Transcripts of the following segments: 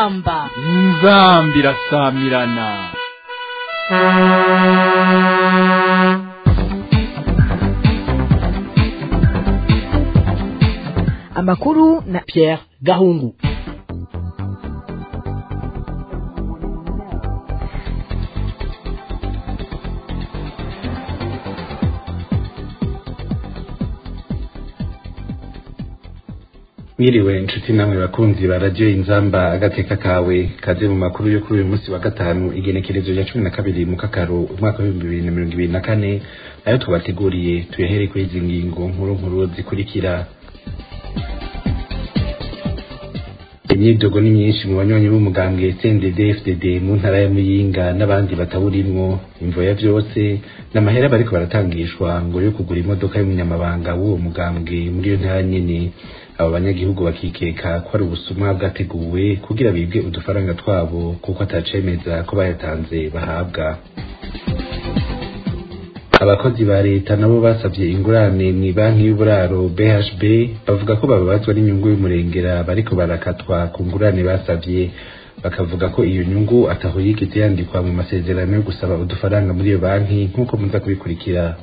inzamba inzambi irasamirana amakuru na Pierre Gahungu mwiriwe inshuti namwe bakunzi ba radiyo inzamba agateka kawe kaze mu makuru yo kuri uyu munsi wa gatanu igenekerezo rya cumi na kabiri mu kakaro umwaka w'ibihumbi bibiri na mirongo ibiri na kane ayo tubateguriye tuyahere kuri izi ngingo nkuru nkuru zikurikira imyidogo ni myinshi mu banywanyi b'umugambwe CNDD FDD mu ntara ya Muyinga n'abandi batawurimwo imvo ya vyose n'amahera bariko baratangishwa ngo yo kugura imodoka y'umunyamabanga w'uwo mugambwe muri iyo ntara nyene abo banyagihugu bakikeka ko ari ubusuma bwateguwe kugira bibwe udufaranga twabo kuko atacemeza ko bayatanze bahabwa abakozi ba leta nabo basabye ingurane mu banki y'uburaro BHB bavuga ko bababazwa n'inyungu y'umurengera bariko barakatwa ku ngurane basabye bakavuga ko iyo nyungu ataho yigeze yandikwa mu masezerano yo gusaba udufaranga muri iyo banki nk'uko muza kubikurikira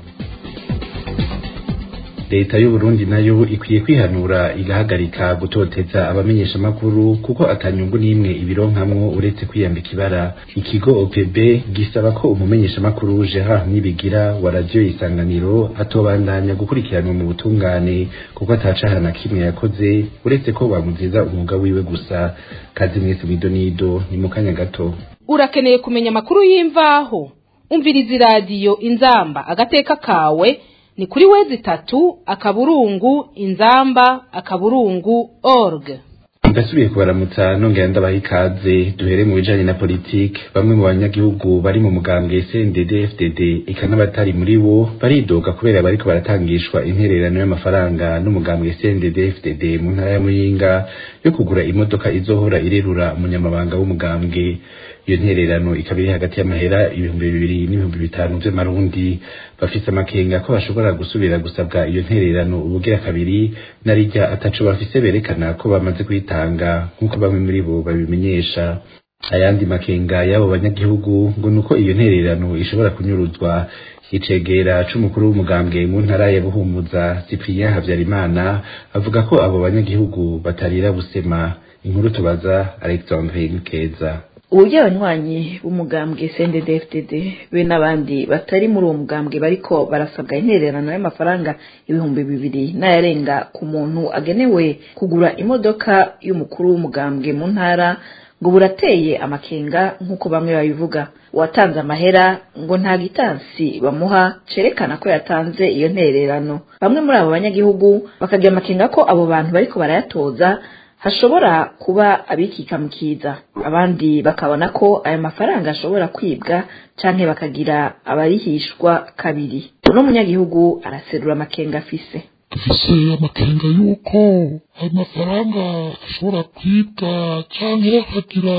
leta y'u Burundi nayo ikwiye kwihanura igahagarika gutoteza abamenyesha makuru kuko atanyungu n'imwe ibironkamwo uretse kwiyambika ibara ikigo OPB gisaba ko umumenyesha makuru Gerard Nibigira wa radio isanganiro atobandanya gukurikiranwa mu butungane kuko atacahana na kimwe yakoze uretse ko bamuziza umwuga wiwe gusa kazi mwese midonido ni mu kanya gato urakeneye kumenya amakuru y'imvaho umviriza iradiyo inzamba agateka kawe ni kuri wezi itatu akaburungu inzamba akaburungu org ndasubiye kubaramutsa nongera ndabaha ikaze duhere mu bijanye na politike bamwe mu banyagihugu bari mu mugambwe CNDD FDD eka n'abatari muri wo baridoga kubera bariko baratangishwa intererano y'amafaranga n'umugambwe CNDD FDD mu ntara ya Muyinga yo kugura imodoka izohora irerura umunyamabanga w'umugambwe iyo ntererano ikaba iri hagati y'amahera ibihumbi bibiri n'ibihumbi bitanu vy'amarundi bafise amakenga ko bashobora gusubira gusabwa iyo ntererano ubugira kabiri narirya ataco bafise berekana ko bamaze kuyitanga nk'uko bamwe muri bo babimenyesha ayandi makenga y'abo banyagihugu ngo nuko iyo ntererano ishobora kunyuruzwa icegera c'umukuru w'umugambwe mu ntara ya Buhumuza Cyprien Havyarimana avuga ko abo banyagihugu batarira busema inkuru tubaza Alexandrine Keza uburyo abanywanyi b'umugambwe CNDD-FDD be n'abandi batari muri uwo mugambwe bariko barasabwa intererano y'amafaranga ibihumbi bibiri n'ayarenga ku muntu agenewe kugura imodoka y'umukuru w'umugambwe mu ntara ngo burateye amakenga nk'uko bamwe babivuga uwatanze amahera ngo nta gitansi bamuha cerekana ko yatanze iyo ntererano bamwe muri abo banyagihugu bakagira amakenga ko abo bantu bariko barayatoza hashobora kuba abikikamukiza abandi bakabona ko ayo mafaranga ashobora kwibwa canke bakagira abarihishwa kabiri uno munyagihugu araserura amakenga afise dufise amakenga yuko ayo mafaranga ashobora kwibwa canke bakagira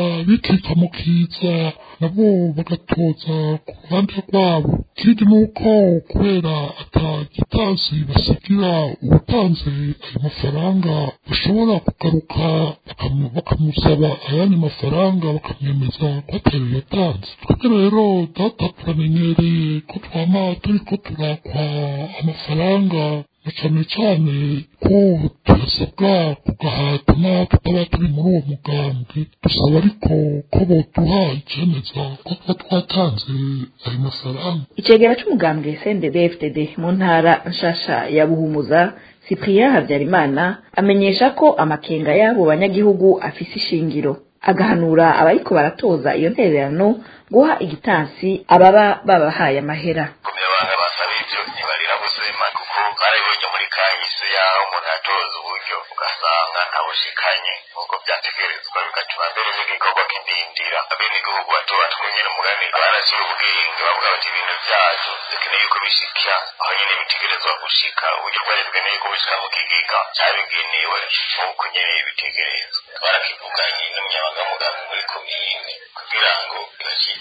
bikikamukiza nabo bagatoza ku ruhande rwabo ikindi nuko kubera ata gitansi basigira uwatanze ayo mafaranga bashobora kugaruka bakamusaba ayandi mafaranga bakamwemeza ko atayo yatanze twebwe rero data turamenyereye ko twama turiko turakwa amafaranga na cane cane ko turasabwa kugahata naho tutaba turi muri uwo mugambwe dusaba ariko ko boduha icemeza ko tuba twatanze ayo mafaranga icegera c'umugambwe CNDD-FDD mu ntara nshasha ya Buhumuza Cyprien Havyarimana amenyesha ko amakenga y'abo banyagihugu afise ishingiro agahanura abariko baratoza iyo ntererano guha igitansi ababa babahaye amahera kumyabanga basaba ivyo ntibarira gusema kuko barabibonye muri kahise yaho umuntu atoza uburyo ugasanga ntabushikanye nk'uko vyategerezwa bigatuma mbere n'igikorwa kidindira abenegihugu bato batwe nyene umugani baraciye ubwenge bavuga bati ibintu vyacu dukeneye ko bishika aho nyene bitegerezwa gushika uburyo bwari bweneye ko bushika mu kigega cabigenewe nk'uko nyene bitegerezwa barakivuganye n'umunyamabanga w'umugambi muri komine kugira ngo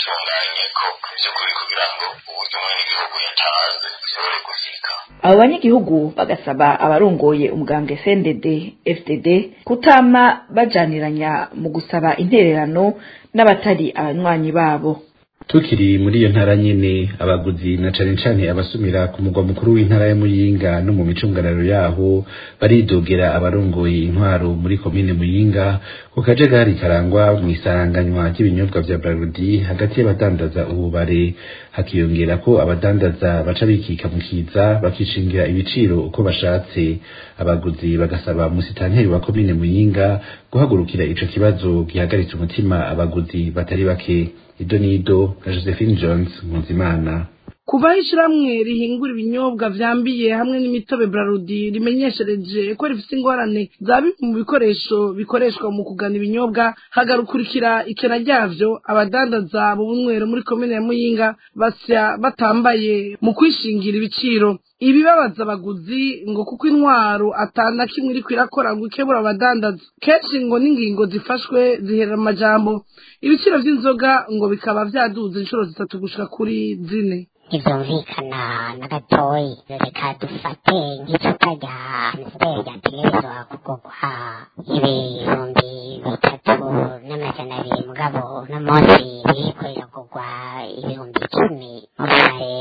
bacitunganye ko vy'ukuri kugira ngo uburyo umwenegihugu yatanze bushobore gushika abo banyagihugu abanyagihugu bagasaba abarongoye umugambwe CNDD FDD kutama bajaniranya mu gusaba intererano n'abatari abanywanyi babo tukiri muri iyo ntara nyene abaguzi na cane cane abasumira ku mugwa mukuru w'intara ya Muyinga no mu micungararo yaho baridogera abarongoye intwaro muri komine Muyinga ku kajagari karangwa mu isaranganywa ry'ibinyobwa vya Brarudi hagati y'abadandaza ububare hakiyongera ko abadandaza baca bikika mu kiza bakicingira ibiciro uko bashatse abaguzi bagasaba musitanteri wa komine Muyinga guhagurukira ico kibazo gihagaritse umutima abaguzi batari bake ido nido na Josephine Jones Muzimana kuva ishiramwe rihingura ibinyobwa vyambiye hamwe n'imitobe Brarudi rimenyeshereje ko rifise ingorane za bimwe mu bikoresho bikoreshwa mu kugana ibinyobwa hagarukurikira ikena ryavyo abadandaza mu bunywero muri komine ya Muyinga basya batambaye mu kwishingira ibiciro ibibabaza abaguzi ngo kuko intwaro atana kimwe iriko irakora ngo ikebura abadandaza kenshi ngo n'ingingo zifashwe ziherera amajambo ibiciro vy'inzoga ngo bikaba vyaduze inshuro zitatu gushika kuri zine ntibyumvikana na gatoyi reka dufate nk'icupa rya amusiteri ryategerezwa kugurwa ibihumbi bitatu n'amajana abiri mugabo uno munsi biriko riragurwa ibihumbi icumi mu bubare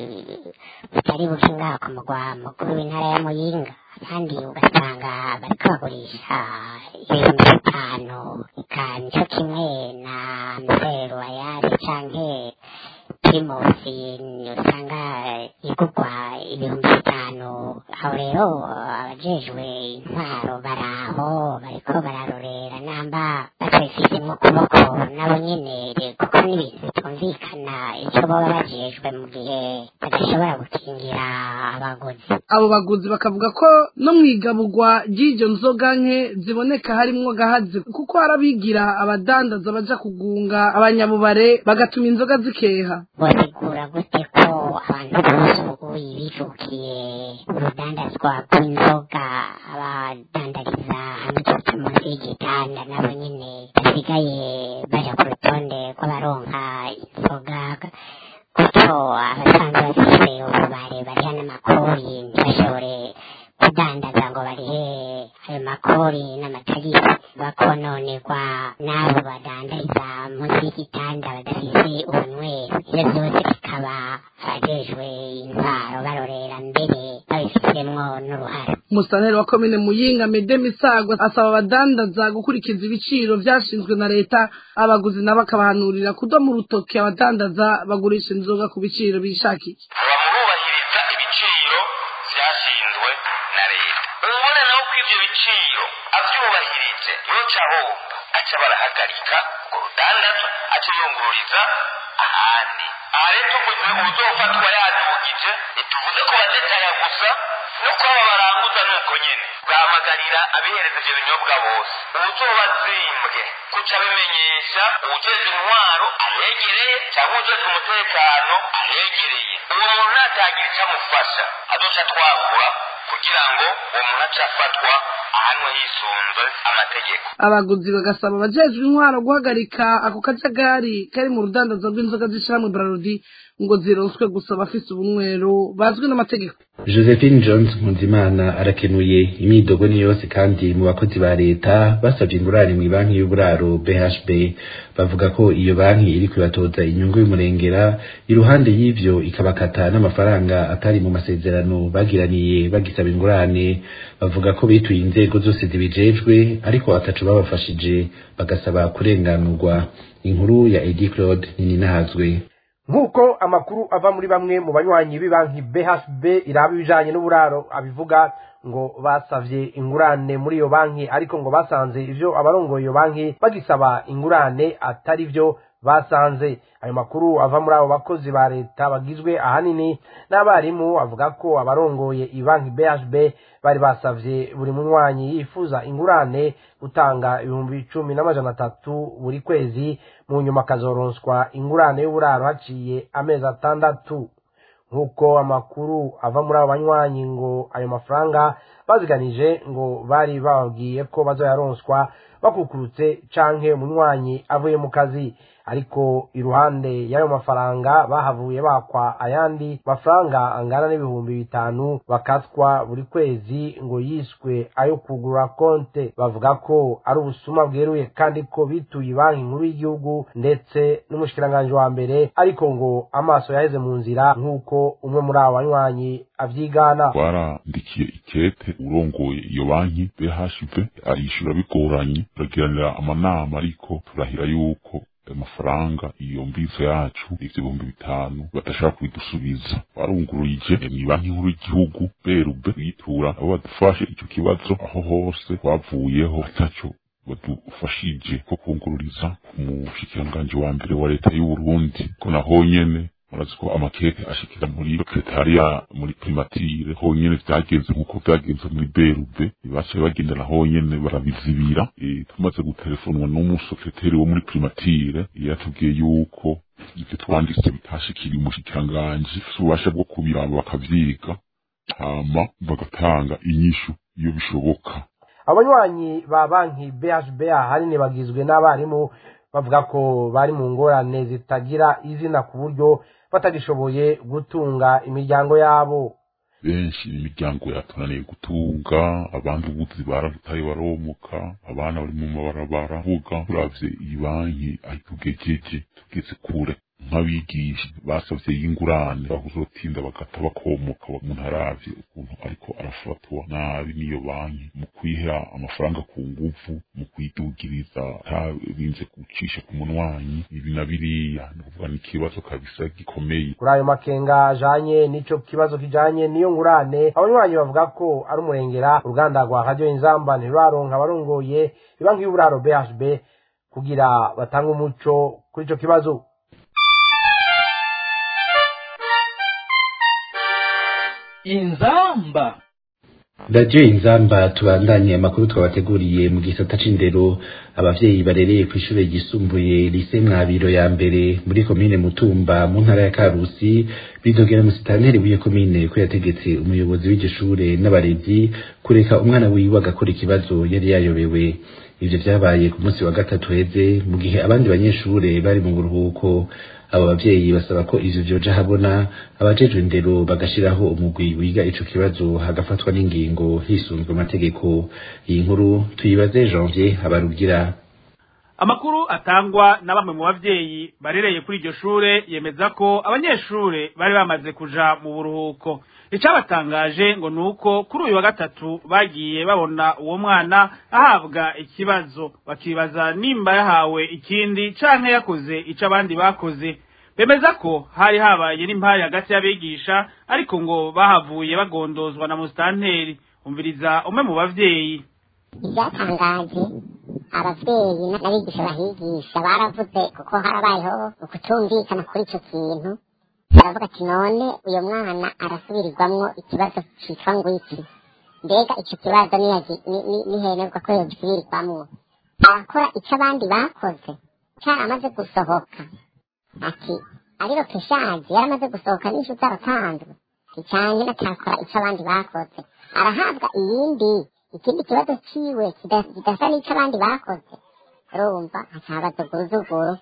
butari buke ngaha ku mugwa mukuru w'intara ya muyinga kandi ugasanga bariko bagurisha ibihumbi bitanu eka nico kimwe na amusiteri royale canke primusi usanga igurwa ibihumbi bitanu aho rero abajejwe intwaro baraho bariko bararorera namba batwifise mu kuboko nabo nyene kuko n'ibintu bitumvikana ico baba bajejwe mu gihe badashobora gukingira abaguzi abo baguzi bakavuga ko no mw'igaburwa ry'iryo nzoga nke ziboneka harimwo gahazi kuko harabigira abadandaza baja kugunga abanyabubare bagatuma inzoga zikeha botegura gute ko abantu bose ubu bijukiye urudandazwa rw'inzoga abadandariza hamwe cyose munsi y'igitanda nabo nyene basigaye baja ku rutonde rw'abaronka inzoga gutyo abasanzwe bafise ububare bariha n'amakori ntibashobore kudandaza ngo barihe ayo makori n'amatagisi bakononerwa n'abo badandariza munsi y'igitanda badafise ubunywero ivyo vyose bikaba abajejwe intwaro barorera mbere babifisemwo n'uruhara umusaneri wa komine muyinga mede misago asaba abadandaza gukurikiza ibiciro vyashinzwe na leta abaguzi nabo akabahanurira kudoma urutoki abadandaza bagurisha inzoga ku biciro bishakiye bamurubahiriza ibiciro vyashinzwe na leta ubona nawe ko ivyo biciro avyubahirije yoca ahomba aca barahagarika urwo rudandaza aca yungururiza ahandi aha rero tuvuze uzofatwa yadugije ntituvuze ko bazetaya gusa nuko aba baranguza nuko nyene bwahamagarira abihereza ivyo binyobwa bose uwuzoba azimbwe kuca abimenyesha uwujejwe intwaro ahegereye cyangwa uwujejwe umutekano ahegereye uwo muntu natagira icyo amufasha azoca twakura kugira ngo uwo muntu ace afatwa ahanwe hisunze amategeko abaguzi bagasaba abajejwe intwaro guhagarika ako kajagari kari mu rudandazo rw'inzoga z'ishiramwe brarudi ngo zironswe gusa abafise ubunywero bazwi n'amategeko Josephine Jones Nkundimana arakenuye imyidogo ni yose kandi mu bakozi ba leta basabye ingurane mu banki y'uburaro BHB bavuga ko iyo banki iri kwibatoza inyungu y'umurengera iruhande y'ivyo ikabakata n'amafaranga atari mu masezerano bagiraniye bagisaba ingurane bavuga ko bituye inzego zose zibijejwe ariko ataco babafashije bagasaba kurenganurwa inkuru ya Eddie Claude Nininahazwe nk'uko amakuru ava muri bamwe mu banywanyi b'ibanki BHB iraba ibijanye n'uburaro abivuga ngo basavye ingurane muri iyo banki ariko ngo basanze ivyo abarongoye iyo banki bagisaba ingurane atari vyo basanze ayo makuru ava muri abo bakozi ba leta bagizwe ahanini n'abarimu avuga ko abarongoye ibanki BHB bari basavye buri munywanyi yifuza ingurane gutanga ibihumbi icumi n'amajana atatu buri kwezi mu nyuma akazoronswa ingurane y'uburaro haciye amezi atandatu nk'uko amakuru ava muri abo banywanyi ngo ayo mafaranga baziganije ngo bari bababwiye ko bazoyaronswa bakukurutse canke umunywanyi avuye mu kazi ariko iruhande y'ayo mafaranga bahavuye bakwa ayandi mafaranga angana n'ibihumbi bitanu bakatwa buri kwezi ngo yiswe ayo kugura konte bavuga ko ari ubusuma bweruye kandi ko bituye banki nkuru y'igihugu ndetse n'umushikiranganji wa mbere ariko ngo amaso yaheze mu nzira nk'uko umwe muri abo banywanyi avyigana twarandikiye ikete urongoye iyo banki BHV arishura bigoranye turagiranira amanama ariko turahira yuko amafaranga iyo mbizo yacu ibihumbi bitanu badashaka kubidusubiza barunguruje ni banki nkuru y'igihugu berube bitura abo badufashe ico kibazo aho hose twavuyeho ataco badufashije ko kungururiza ku mushikiranganji wa mbere wa leta y'u Burundi ko naho nyene murazi ko amakete ashikira muri sekretariya muri primatire honyene vyagenze nk'uko vyagenze muri berube baciye bagenda na honyene barabizibira e, tumaze gutelefonwa n'umusekreteri wo muri primatire yatubwiye yuko ivyo twanditse bitashikiriye umushikiranganji ububasha bwo kubiraba bakavyiga hama bagatanga inyishu iyo bishoboka abanywanyi ba banki BHB ahanini bagizwe n'abarimu bavuga ko bari mu ngorane zitagira izina ku buryo batagishoboye gutunga imiryango yabo benshi imiryango yatunaniye gutunga abandi ubuzi barabutaye baromuka abana bari mu mabarabara vuga turavye iyi banki aho tugejeje tugeze kure nk'abigisha basavye y'ingurane bakuzotinda bagata bakomoka umuntu aravye ukuntu ariko arafatwa nabi n'iyo banki mu kwiha amafaranga ku nguvu mu kwidugiriza ntabinze gucisha ku munwanyi ibi na biriya ni ukuvuga ni ikibazo kabisa gikomeye kuri ayo makenga ajanye n'ico kibazo kijanye n'iyo ngurane abanywanyi bavuga ko ari umurengera uruganda rwa radio inzamba ntiruraronka abarongoye ibanki y'uburaro BHB kugira batange umuco kuri ico kibazo inzamba radiyo inzamba tubandanye amakuru twabateguriye mu gisata c'indero abavyeyi barereye kw'ishure ryisumbuye lise mwabiro ya mbere muri komine mutumba mu ntara ya karusi bidogera musitanteri w'iyo komine ko yategetse umuyobozi w'iryo shure n'abarezi kureka umwana wiwe agakora ikibazo yari yayobewe ivyo vyabaye ku munsi wa gatatu heze mu gihe abandi banyeshure bari mu buruhuko abo bavyeyi basaba ko ivyo vyoja habona abajejwe indero bagashiraho umugwi wiga ico kibazo hagafatwa n'ingingo hisunzwe amategeko iyi nkuru tuyibaze janvier habarugira amakuru atangwa na bamwe mu bavyeyi barereye kuri iryo shure yemeza ko abanyeshure bari bamaze kuja mu buruhuko icabatangaje ngo nuko kuri uyu wa gatatu bagiye babona uwo mwana ahabwa ikibazo bakibaza nimba yahawe ikindi canke yakoze ico abandi bakoze bemeza ko hari habaye n'impari hagati y'abigisha ariko ngo bahavuye bagondozwa na musitanteri umviriza umwe mu bavyeyi ibyatangaje abavyeyi n'abigisha bahigisha baravuze kuko harabayeho ukutumvikana kuri ico kintu baravuga ati none uyo mwana arasubirirwamwo ikibazo citwa ngwiki mbega ico kibazo nihenerwa ko yogisubirirwamwo arakora ico abandi bakoze caramaze gusohoka ati ariro peshaje yaramaze gusohoka n'ishu zaratanzwe icanye natakora ico abandi bakoze arahabwa iyindi ikindi kibazo ciwe kidasa n'ico abandi bakoze urumva hacabaza guruzuguru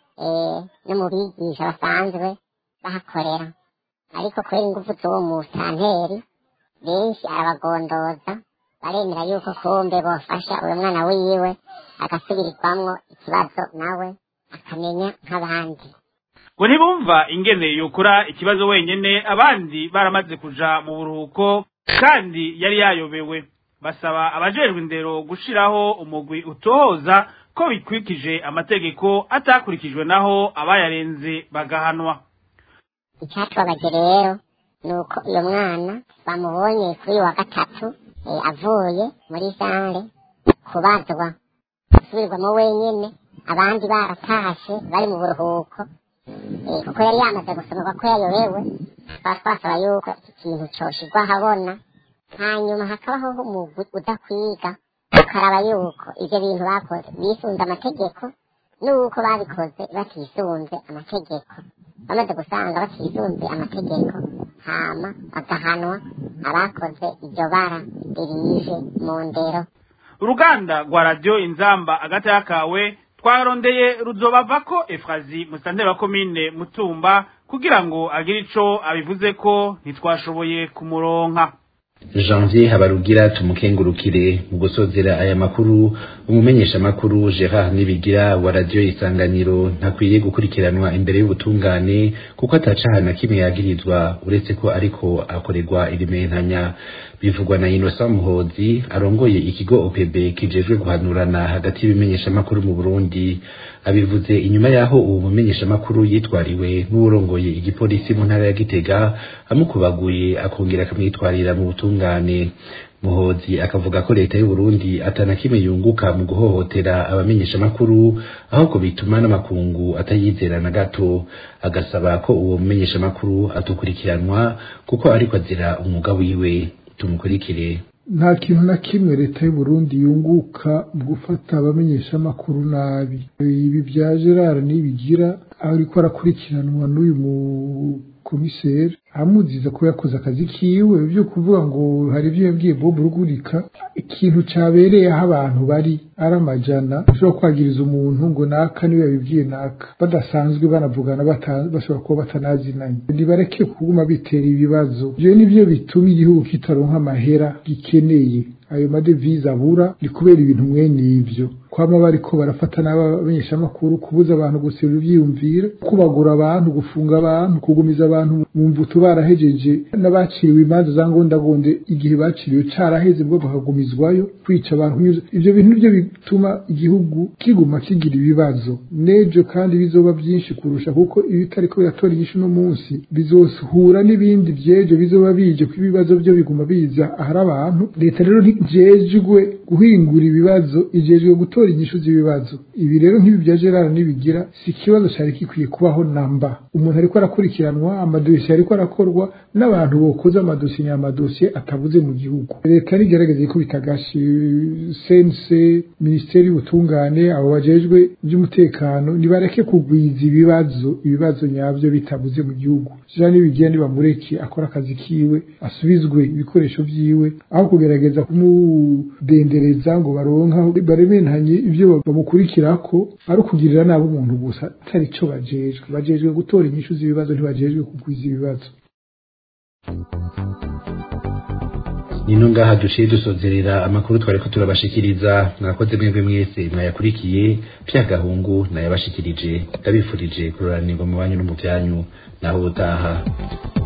no mu bigisha basanzwe bahakorera ariko kubera ingufu z'uwo musanteri benshi arabagondoza baremera yuko kumbe bofasha uyu mwana wiwe agasubirirwamwo ikibazo nawe akamenya nk'abandi ngo ntibumva ingene yokora ikibazo wenyene abandi baramaze kuja mu buruhuko kandi yari yayobewe basaba abajejwe indero gushiraho umugwi utohoza ko bikwikije amategeko atakurikijwe naho abayarenze bagahanwa icyatubabaje rero ni uko uyo mwana bamubonye kuri uyu wa gatatu avuye muri sare kubazwa gusubirwamo wenyene abandi baratashe bari mu buruhuko kuko yari yamaze gusomerwa ko yayobewe twaba twasaba yuko iki kintu coshirwa ahabona hanyuma hakabaho umugwi udakwiga ukaraba yuko ivyo bintu bakoze bisunze amategeko n'uko babikoze batisunze amategeko bamaze gusanga batisunze amategeko hama bagahanwa abakoze iryo bara ririje mu ndero uruganda rwa radiyo inzamba agata yakawe twarondeye ruzobavako efrazi musanteri wa komine mutumba kugira ngo agire ico abivuze ko ntitwashoboye kumuronka janvier habarugira tumukengurukire mu gusozera aya makuru umumenyesha makuru Gerard Nibigira wa radio isanganiro ntakwiye gukurikiranwa imbere y'ubutungane kuko atacaha na kimwe yagirizwa uretse ko ariko akorerwa irimentanya bivugwa na Innocent Muhozi arongoye ikigo OPB kijejwe guhanurana hagati y'ibimenyesha makuru mu Burundi abivuze inyuma yaho uwo mumenyesha makuru yitwariwe n'urongoye igipolisi mu ntara ya Gitega amukubaguye akongera akamwitwarira mu butungane muhozi akavuga ko leta y'u Burundi atana kimwe yunguka mu guhohotera abamenyesha makuru ahubwo bituma n'amakungu atayizera na gato agasaba ko uwo mumenyesha makuru atukurikiranwa kuko ariko azira umwuga wiwe tumukurikire nta kintu na kimwe leta y'u Burundi yunguka mu gufata abamenyesha makuru nabi ibi bya Gerard nibigira ariko arakurikiranwa n'uyu mukomiseri amuziza ko yakoze akazi kiwe byo kuvuga ngo hari ibyo yabwiye Bob Rugurika ikintu cabereye aho abantu bari ari amajana ushobora kwagiriza umuntu ngo naka niwe yabibwiye naka badasanzwe banavugana bashobora kuba batanazinanye ntibareke kuguma bitera ibibazo ivyo nivyo bituma igihugu kitaronka amahera gikeneye ayo madevize abura ni kubera ibintu mwene ivyo kwama bariko barafata n'abamenyeshamakuru kubuza abantu guserura ivyiyumviro kubagura abantu gufunga abantu kugumiza abantu mu mvuto barahejeje n'abaciriwe imanza za ngondagonde igihe baciriwe caraheze bwo bakagumizwayo kwica abantu ivyo bintu nivyo bituma igihugu kiguma kigira ibibazo nejo kandi bizoba vyinshi kurusha kuko iyo bitariko biratora inyishu no munsi bizohura n'ibindi vyejo bizoba bije ko ibibazo vyo biguma biza ahari abantu leta rero ntijejwe guhingura ibibazo ijejwe gutora inyishu z'ibibazo ibi rero nk'ibi bya Gerard nibigira si ikibazo cyari gikwiye kubaho namba umuntu ariko arakurikiranwa amadosiye ariko arakorwa n'abantu bokoze amadosiye amadosiye atavuze mu gihugu leta nigerageza ikubita agashi sense minisiteri y'ubutungane abo bajejwe by'umutekano nibareke kugwiza ibibazo ibibazo nyabyo bitavuze mu gihugu Gerard nibigira nibamureke akora akazi kiwe asubizwe ibikoresho vyiwe aho kugerageza kumudendereza ngo baronka baremenanye ibyo bamukurikirako ari ukugirira nabi umuntu gusa atari cyo bajejwe bajejwe gutora inyishu z'ibibazo ntibajejwe kugwiza ibibazo nino ngaha duciye dusozerera amakuru twariko turabashikiriza mwakoze mwebwe mwese mwayakurikiye pya gahungu nayabashikirije ndabifurije kuroranirwa mu banyu no mu byanyu naho ubutaha